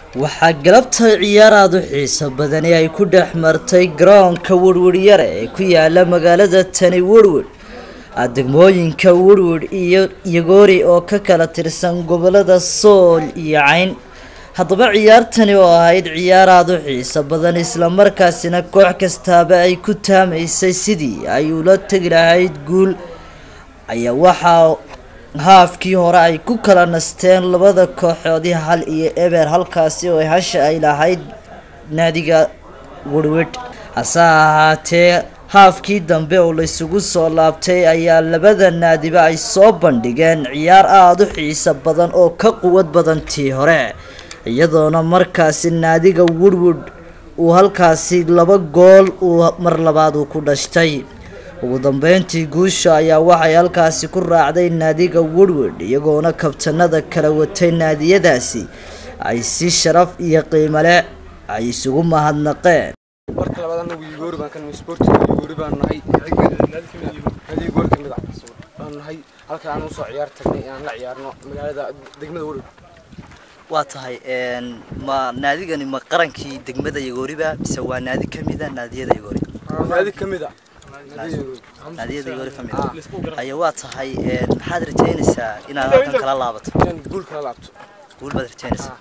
waxaa galabta ciyaar aada u xiiso badani ay ku dhex martay garoonka werweryare ee ku yaala magaalada tani werwer degmooyinka werwer iyo yagoori oo ka kala tirsan gobolada sool iyo cayn haddaba ciyaartani oo ahayd ciyaar aada u xiiso badan islamarkaasina koox kastaaba ay ku taamaysay sidii ay ula tegi lahayd guul ayaa waxaa haafkii hore ay ku kala nasteen labada kooxoodii hal iyo eber halkaasi oo hasha ay lahayd naadiga werwedh hase ahaatee haafkii dambe oo laysugu soo laabtay ayaa labada naadiba ay soo bandhigeen ciyaar aada u xiiso badan oo ka quwad badan tii hore iyadoona markaasi naadiga werwedh uu halkaasi laba gool uu mar labaad uu ku dhashtay ugu dambeyntii guusha ayaa waxay halkaasi ku raacday naadiga werwedh iyagoona kabtanada kala watay naadiyadaasi ay si sharaf iyo qiimo leh ay isugu mahadnaqeen marka labaad anagu yugoori baan kan sportiga yugoori baan nahay naadi yugoori kamid ah baan nahay halka aan usoo ciyaar tagnay inaan la ciyaarno magaalada degmada werwed waa tahay ma naadigani ma qarankii degmada yagooriba mise waa naadi kamida naadiyada yagoori naadi kamid ah naadiyada yagoori kamid aya waa tahay maxaad rajeynaysaa inaad halkan kala laabato inaan guul kala laabto guul baad rajeynaysaa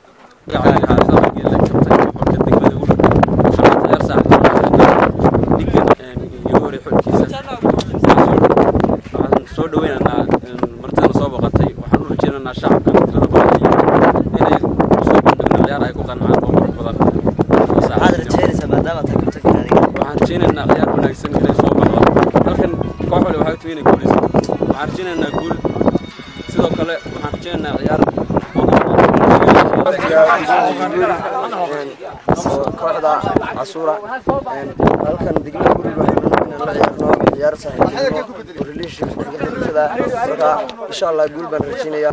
soo dhaweynaynaa martidana soo boqotay waxaan u rajeynaynaa shacabka tirada badan inay soo bandhigno ciyaar ay ku qancaan oo qurux badan maxaad rajeynaysaa maadaama tahay kabtanka naadiga waxaan rajeynaynaa ciyaar wanaagsan inay soo baxdo halkan koox wali waxay timi inay guuleyso waxaan rajeynaynaa guul sidoo kale waxaan rajeynaynaa ciyaar kooxda casuura halkan degmada werwed waxaan inaan la ciyaarno ciyaar saaxiibtinimo relation bulshada marka insha allah guul baan rajeynayaa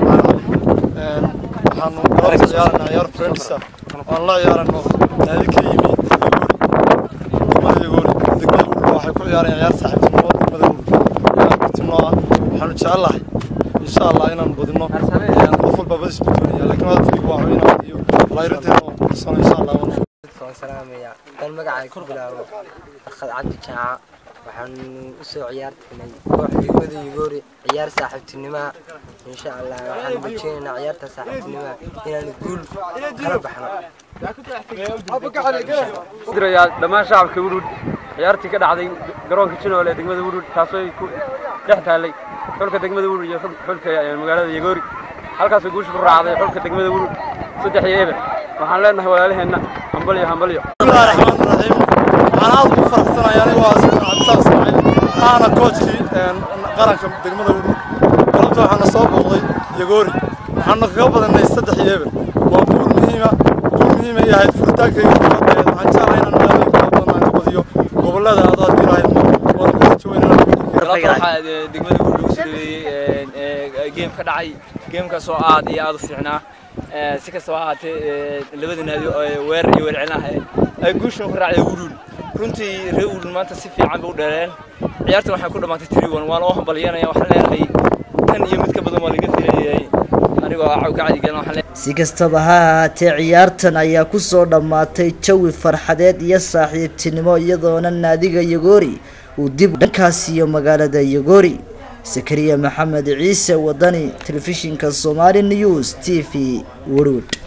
waxaanu galabta ciyaarana ciyaar friendsa aan la ciyaarano naadi ka yimi degmada yagoori degmada wurba waxay ku ciyaarayaan ciyaar saaxiibtinimo degmada wurba inaan badino ah waxaanu jecelahay insha allah inaan badino qof walba badis badonaya laakiin hadafkaygu waa inaan iyo layrinteena waan kursano insha allah waan salaamaya dan magacay ku bilaabo akad cabdi jaaca waxaan usoo ciyaar tagnay koox degmada yugoori ciyaar saaxiibtinimaa insha allah waxaan rajeynaynaa ciyaarta saaxiibtinimaa inaan guul kala baxno dirayaa dhammaan shacabka wurud ciyaartii ka dhacday garoonka jinoole ee degmada wurud taasoo ay ku dhex taallay xulka degmada wurud iyo xulka magaalada yagoori halkaasoo guusha ku raacday xulka degmada wurud saddex iyo eber waxaan leenahay walaalaheenna hambalyo hambalyo bismillahi raxmaani raxiim waxaan aad ugu faraxsanahay anigu waa cabdisaaq ismaaciil aana koojkii qaranka degmada wurud galabta waxaana soo booqday yagoori waxaana kaga badanay saddex iyo eber waa guul muhiima guul muhiima ay ahayd furitaankayga kubadeed waxaan jeclahay inaan magaalooyin kala badan aan ka badiyo gobolada aad aad ilahayd waan ku rajaweynaa waxaa degmada wurd lagu soo dhaweeyey geem ka dhacay geemkaas oo aad iyo aad u fiicnaa si kastaba ahaatee labada naadi weerar iyo weercelinaha ay guushan ku raacday wurud runtii reer wurud maanta si fiican bay u dheereen ciyaartan waxay ku dhammaatay tiriwan waan oo hambalyanaya waxaan leenahay tan iyo mid ka badan waa laga filayay anigoo gacdigan waxaan si kastaba ha ahaatee ciyaartan ayaa kusoo dhammaatay jawi farxadeed iyo saaxiibtinimo iyadoona naadiga yagoori uu dib dhankaas iyo magaalada yagoori sakariya maxamed ciise wadani telefishinka somali news t v werwed